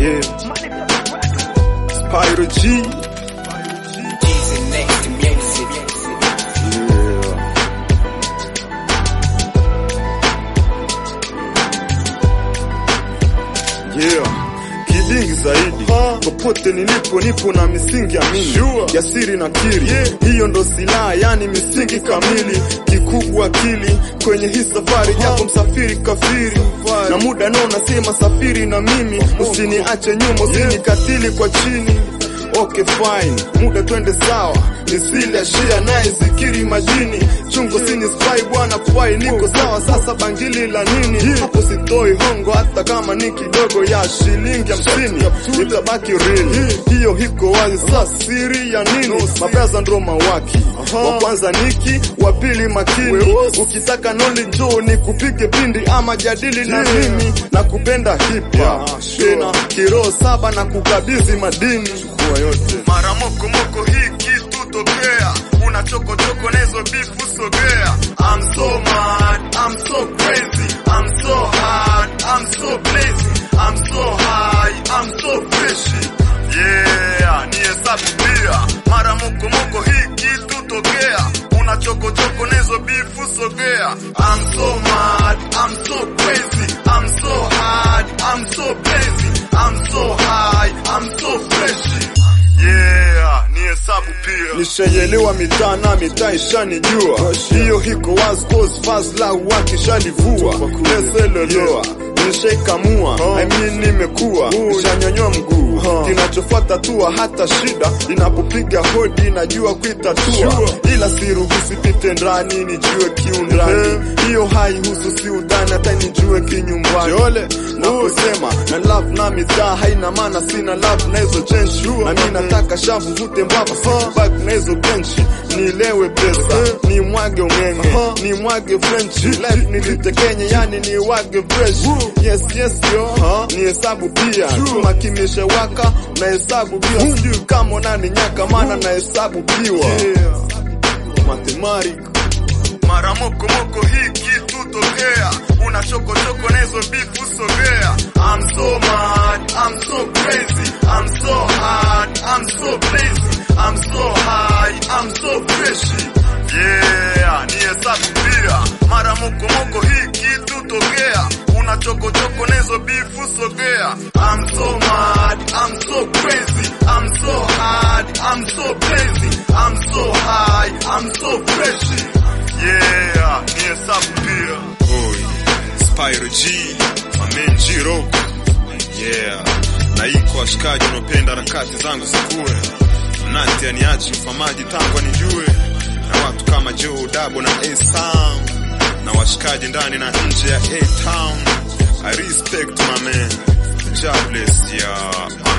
Yeah. Spyro G. G's and next to music. Yeah. Yeah. Kidingi zaidi popote nilipo nipo na misingi amini jasiri na kiri hiyo ndo silaha yani misingi kamili kikubwa akili kwenye hii safari japo msafiri kafiri na muda nao nasema safiri na mimi usiniache nyuma usinikatili kwa chini Okay fine, muda twende sawa, nisile ashia naye zikiri majini, chungo sini spy bwana fai, niko sawa sasa, bangili la nini? Hapo sitoi hongo hata kama ni kidogo ya shilingi hamsini, itabaki real, hiyo hiko wazi. Sasa siri ya nini? Mabraza ndo mawaki, wa kwanza niki, wa pili makini, ukitaka noli njoo ni kupige pindi ama jadili na mimi, na kupenda hip hop tena kiroho saba na kukabidhi madini mara moko moko hii kitu tokea una choko choko nezo bifu sogea I'm so mad, I'm so crazy, I'm so hard, I'm so blazing, I'm so high, I'm so fishy. Yeah, ni hesabu pia. Mara moko moko hii kitu tokea. Una choko choko nezo bifu sogea. I'm so mad, I'm so crazy, I'm so hard, I'm so blazing, I'm so high, I'm so fishy. Yeah, ni hesabu pia. Nishaielewa mitaa na mitaa ishanijua, hiyo hiko wazi cause fazla wakishalivua leseloloa nishaikamua I mean nimekuwa nishanyanywa mguu kinachofuata tua hata shida inapopiga hodi najua kuitatua ila siruhusi pite ndani nijue kiundani hiyo haihusu si udhani hata nijue kinyumbani naposema na love na mitaa haina maana sina love na hizo chenshi na mi nataka shavu vute mbavu back na hizo benchi nilewe pesa ni mwage ungenge ni mwage french life nilitekenye yani ni wage fresh yes yes yo ni hesabu pia chuma kimeshawaka na hesabu pia sijui kama nani nyaka maana na hesabu piwa mathematics mara moko moko hii kitu tokea una choko choko nezo bifu sogea I'm so mad, I'm so crazy, I'm so hard, I'm so blazing, I'm so high, I'm so fishy. Yeah, ni hesabu pia. Mara moko moko hii kitu tokea. Una choko choko nezo bifu sogea. I'm so mad, I'm so crazy, I'm so hard, I'm so blazing, I'm so high, I'm so fishy. Yeah, ni hesabu pia. Oi, Spyro G, Amen G Rock. Yeah, na iko washikaji wanaopenda harakati zangu zikuwe. Mnati aniachi mfamaji tangu anijue. Na watu kama Joe Dabo na A-Sam. Na washikaji ndani na nje ya A-Town. I respect my man. God bless ya.